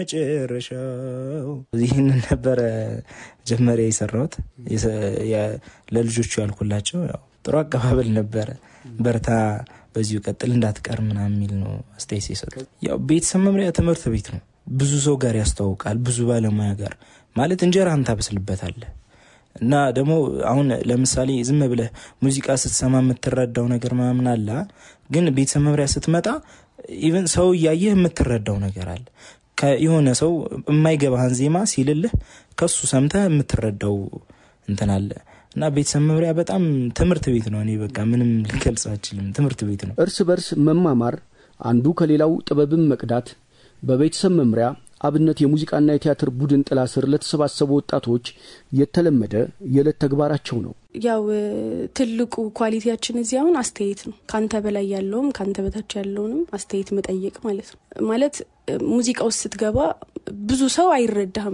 መጨረሻው ይህንን ነበረ መጀመሪያ የሰራሁት ለልጆቹ ያልኩላቸው። ያው ጥሩ አቀባበል ነበረ። በርታ፣ በዚሁ ቀጥል፣ እንዳትቀር ምናምን የሚል ነው አስተያየት የሰጡ። ያው ቤተሰብ መምሪያ ትምህርት ቤት ነው። ብዙ ሰው ጋር ያስተዋውቃል። ብዙ ባለሙያ ጋር ማለት እንጀራህን ታበስልበታለህ። እና ደግሞ አሁን ለምሳሌ ዝም ብለህ ሙዚቃ ስትሰማ የምትረዳው ነገር ምናምን አለ። ግን ቤተሰብ መምሪያ ስትመጣ ኢቨን ሰው እያየህ የምትረዳው ነገር አለ። የሆነ ሰው የማይገባህን ዜማ ሲልልህ ከሱ ሰምተህ የምትረዳው እንትን አለ እና ቤተሰብ መምሪያ በጣም ትምህርት ቤት ነው። እኔ በቃ ምንም ልገልጽ አልችልም። ትምህርት ቤት ነው። እርስ በርስ መማማር፣ አንዱ ከሌላው ጥበብን መቅዳት በቤተሰብ መምሪያ አብነት የሙዚቃና የቲያትር ቡድን ጥላ ስር ለተሰባሰቡ ወጣቶች የተለመደ የዕለት ተግባራቸው ነው። ያው ትልቁ ኳሊቲያችን እዚህ አሁን አስተያየት ነው። ከአንተ በላይ ያለውም ከአንተ በታች ያለውንም አስተያየት መጠየቅ ማለት ነው። ማለት ሙዚቃ ውስጥ ስትገባ ብዙ ሰው አይረዳህም።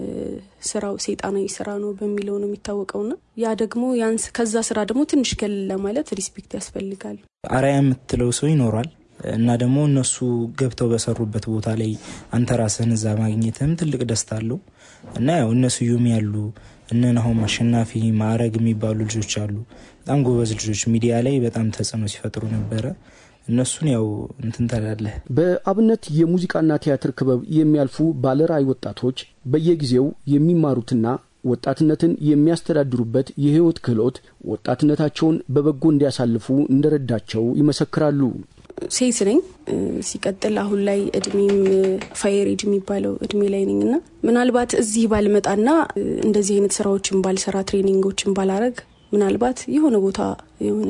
ስራው ሴጣናዊ ስራ ነው በሚለው ነው የሚታወቀውና ያ ደግሞ ያንስ ከዛ ስራ ደግሞ ትንሽ ገል ለማለት ሪስፔክት ያስፈልጋል። አርአያ የምትለው ሰው ይኖሯል እና ደግሞ እነሱ ገብተው በሰሩበት ቦታ ላይ አንተ ራስህን እዛ ማግኘትህም ትልቅ ደስታ አለው እና ያው እነ ስዩም ያሉ እነ ናሆም አሸናፊ ማዕረግ የሚባሉ ልጆች አሉ። በጣም ጎበዝ ልጆች ሚዲያ ላይ በጣም ተጽዕኖ ሲፈጥሩ ነበረ። እነሱን ያው እንትን ትላለህ። በአብነት የሙዚቃና ቲያትር ክበብ የሚያልፉ ባለራዕይ ወጣቶች በየጊዜው የሚማሩትና ወጣትነትን የሚያስተዳድሩበት የህይወት ክህሎት ወጣትነታቸውን በበጎ እንዲያሳልፉ እንደረዳቸው ይመሰክራሉ። ሴት ነኝ። ሲቀጥል አሁን ላይ እድሜም ፋየር ኤጅ የሚባለው እድሜ ላይ ነኝ እና ምናልባት እዚህ ባልመጣና እንደዚህ አይነት ስራዎችን ባልሰራ ትሬኒንጎችን ባላረግ ምናልባት የሆነ ቦታ የሆነ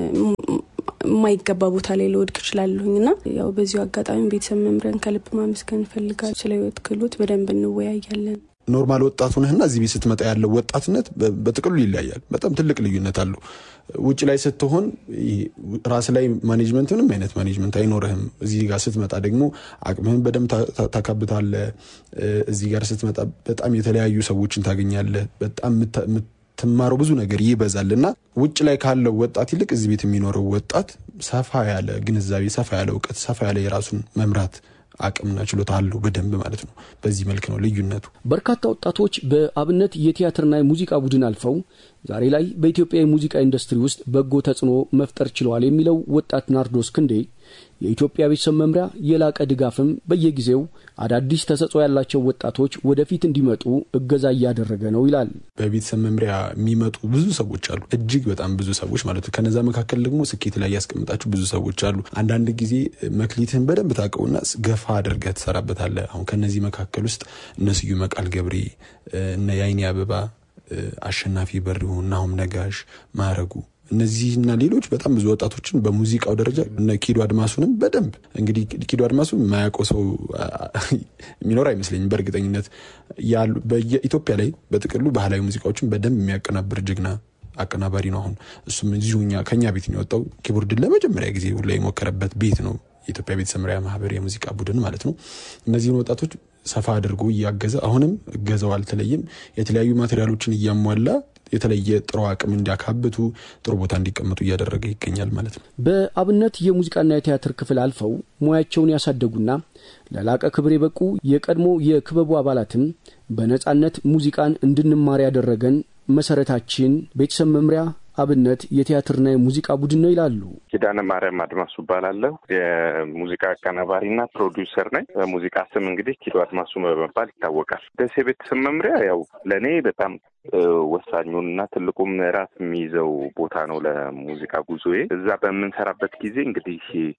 የማይገባ ቦታ ላይ ልወድቅ እችላለሁኝ እና ያው በዚሁ አጋጣሚ ቤተሰብ መምሪያን ከልብ ማመስገን እፈልጋለሁ። ስለ ህይወት ክህሎት በደንብ እንወያያለን። ኖርማል ወጣቱ ነህና እዚህ ቤት ስትመጣ ያለው ወጣትነት በጥቅሉ ይለያያል። በጣም ትልቅ ልዩነት አለው። ውጭ ላይ ስትሆን ራስ ላይ ማኔጅመንት፣ ምንም አይነት ማኔጅመንት አይኖርህም። እዚህ ጋር ስትመጣ ደግሞ አቅምህን በደንብ ታካብታለህ። እዚህ ጋር ስትመጣ በጣም የተለያዩ ሰዎችን ታገኛለህ። በጣም የምትማረው ብዙ ነገር ይበዛል እና ውጭ ላይ ካለው ወጣት ይልቅ እዚህ ቤት የሚኖረው ወጣት ሰፋ ያለ ግንዛቤ፣ ሰፋ ያለ እውቀት፣ ሰፋ ያለ የራሱን መምራት አቅምና ችሎታ አለው በደንብ ማለት ነው። በዚህ መልክ ነው ልዩነቱ። በርካታ ወጣቶች በአብነት የቲያትርና የሙዚቃ ቡድን አልፈው ዛሬ ላይ በኢትዮጵያ የሙዚቃ ኢንዱስትሪ ውስጥ በጎ ተጽዕኖ መፍጠር ችለዋል የሚለው ወጣት ናርዶስ ክንዴ የኢትዮጵያ ቤተሰብ መምሪያ የላቀ ድጋፍም በየጊዜው አዳዲስ ተሰጥኦ ያላቸው ወጣቶች ወደፊት እንዲመጡ እገዛ እያደረገ ነው ይላል። በቤተሰብ መምሪያ የሚመጡ ብዙ ሰዎች አሉ፣ እጅግ በጣም ብዙ ሰዎች ማለት ነው። ከነዛ መካከል ደግሞ ስኬት ላይ ያስቀምጣችሁ ብዙ ሰዎች አሉ። አንዳንድ ጊዜ መክሊትህን በደንብ ታውቀውና ገፋ አድርገህ ትሰራበታለህ። አሁን ከነዚህ መካከል ውስጥ እነ ስዩም መቃል ገብሬ፣ እነ የአይኔ አበባ፣ አሸናፊ በሪሁ፣ ናሁም ነጋሽ፣ ማረጉ እነዚህና ሌሎች በጣም ብዙ ወጣቶችን በሙዚቃው ደረጃ እነ ኪዱ አድማሱንም በደንብ እንግዲህ ኪዱ አድማሱ የማያውቀው ሰው የሚኖር አይመስለኝም። በእርግጠኝነት ያሉ በኢትዮጵያ ላይ በጥቅሉ ባህላዊ ሙዚቃዎችን በደንብ የሚያቀናብር ጀግና አቀናባሪ ነው። አሁን እሱም እዚሁ ከኛ ቤት ነው የወጣው። ኪቦርድን ለመጀመሪያ ጊዜ ላይ የሞከረበት ቤት ነው የኢትዮጵያ ቤተሰብ መምሪያ ማህበር የሙዚቃ ቡድን ማለት ነው። እነዚህን ወጣቶች ሰፋ አድርጎ እያገዘ አሁንም እገዛው አልተለይም። የተለያዩ ማቴሪያሎችን እያሟላ የተለየ ጥሩ አቅም እንዲያካብቱ ጥሩ ቦታ እንዲቀመጡ እያደረገ ይገኛል ማለት ነው። በአብነት የሙዚቃና የቲያትር ክፍል አልፈው ሙያቸውን ያሳደጉና ለላቀ ክብር የበቁ የቀድሞ የክበቡ አባላትም በነጻነት ሙዚቃን እንድንማር ያደረገን መሰረታችን ቤተሰብ መምሪያ አብነት የቲያትርና የሙዚቃ ቡድን ነው ይላሉ። ኪዳነ ማርያም አድማሱ እባላለሁ። የሙዚቃ አቀናባሪና ፕሮዲውሰር ነኝ። በሙዚቃ ስም እንግዲህ ኪዶ አድማሱ በመባል ይታወቃል። ደሴ ቤተሰብ መምሪያ ያው ለእኔ በጣም ወሳኙን እና ትልቁ ምዕራፍ የሚይዘው ቦታ ነው ለሙዚቃ ጉዞዬ። እዛ በምንሰራበት ጊዜ እንግዲህ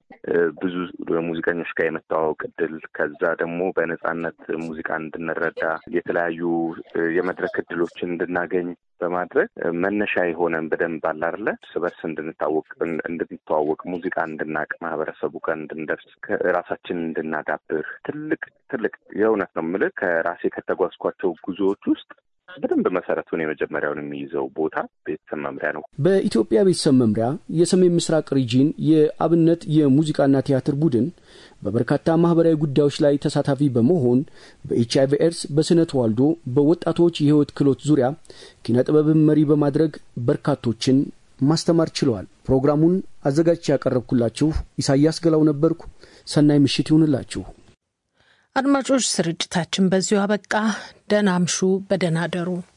ብዙ ሙዚቀኞች ጋር የመተዋወቅ እድል፣ ከዛ ደግሞ በነጻነት ሙዚቃ እንድንረዳ የተለያዩ የመድረክ እድሎችን እንድናገኝ በማድረግ መነሻ የሆነን በደንብ አላርለ እርስ በርስ እንድንታወቅ እንድንተዋወቅ ሙዚቃ እንድናቅ ማህበረሰቡ ጋር እንድንደርስ ራሳችን እንድናዳብር ትልቅ ትልቅ የእውነት ነው የምልህ ከራሴ ከተጓዝኳቸው ጉዞዎች ውስጥ በደንብ መሰረቱን የመጀመሪያውን የሚይዘው ቦታ ቤተሰብ መምሪያ ነው። በኢትዮጵያ ቤተሰብ መምሪያ የሰሜን ምስራቅ ሪጂን የአብነት የሙዚቃና ቲያትር ቡድን በበርካታ ማህበራዊ ጉዳዮች ላይ ተሳታፊ በመሆን በኤች አይቪ ኤድስ፣ በስነ ተዋልዶ፣ በወጣቶች የህይወት ክህሎት ዙሪያ ኪነ ጥበብን መሪ በማድረግ በርካቶችን ማስተማር ችለዋል። ፕሮግራሙን አዘጋጅቼ ያቀረብኩላችሁ ኢሳያስ ገላው ነበርኩ። ሰናይ ምሽት ይሁንላችሁ። አድማጮች፣ ስርጭታችን በዚሁ አበቃ። ደህና አምሹ፣ በደህና አደሩ።